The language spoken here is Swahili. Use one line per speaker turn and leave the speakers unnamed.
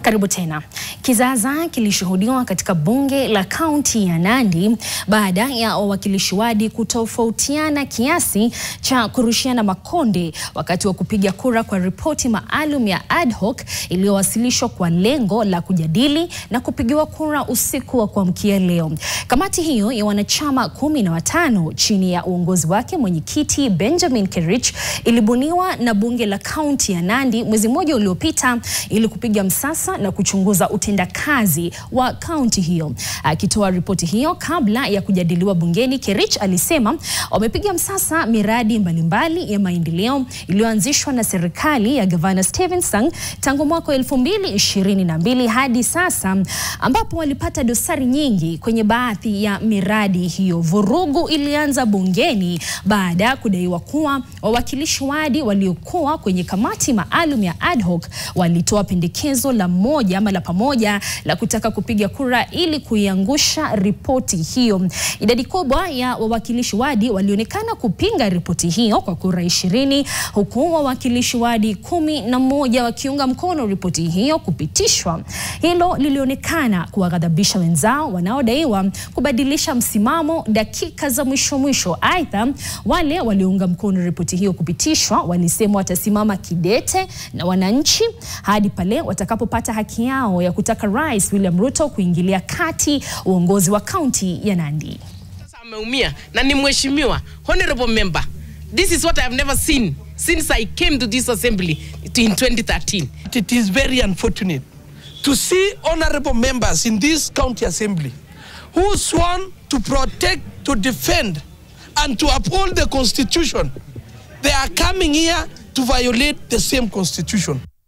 Karibu tena. Kizaazaa kilishuhudiwa katika bunge la kaunti ya Nandi baada ya wawakilishi wadi kutofautiana kiasi cha kurushiana makonde wakati wa kupiga kura kwa ripoti maalum ya ad hoc iliyowasilishwa kwa lengo la kujadili na kupigiwa kura usiku wa kuamkia leo. Kamati hiyo ya wanachama kumi na watano chini ya uongozi wake mwenyekiti Benjamin Kerich ilibuniwa na bunge la kaunti ya Nandi mwezi mmoja uliopita ili kupiga msasa na kuchunguza utendakazi wa kaunti hiyo. Akitoa ripoti hiyo kabla ya kujadiliwa bungeni, Kerich alisema wamepiga msasa miradi mbalimbali ya maendeleo iliyoanzishwa na serikali ya Gavana Stephen Sang tangu mwaka 2022 hadi sasa, ambapo walipata dosari nyingi kwenye baadhi ya miradi hiyo. Vurugu ilianza bungeni baada ya kudaiwa kuwa wawakilishi wadi waliokuwa kwenye kamati maalum ya ad hoc walitoa pendekezo la moja ama la pamoja la kutaka kupiga kura ili kuiangusha ripoti hiyo. Idadi kubwa ya wawakilishi wadi walionekana kupinga ripoti hiyo kwa kura ishirini huku wawakilishi wadi kumi na moja wakiunga mkono ripoti hiyo kupitishwa. Hilo lilionekana kuwaghadhabisha wenzao wanaodaiwa kubadilisha msimamo dakika za mwisho mwisho. Aidha, wale waliounga mkono ripoti hiyo kupitishwa walisema watasimama kidete na wananchi hadi pale watakapopata haki yao ya kutaka Rais William Ruto kuingilia kati uongozi wa kaunti ya Nandi.
Sasa ameumia na ni mheshimiwa honorable member. This is what I have never seen since I came to this assembly in 2013.
It is very unfortunate to see honorable members in this county assembly who sworn to protect, to defend, and to uphold the constitution. They are coming here to violate the same constitution.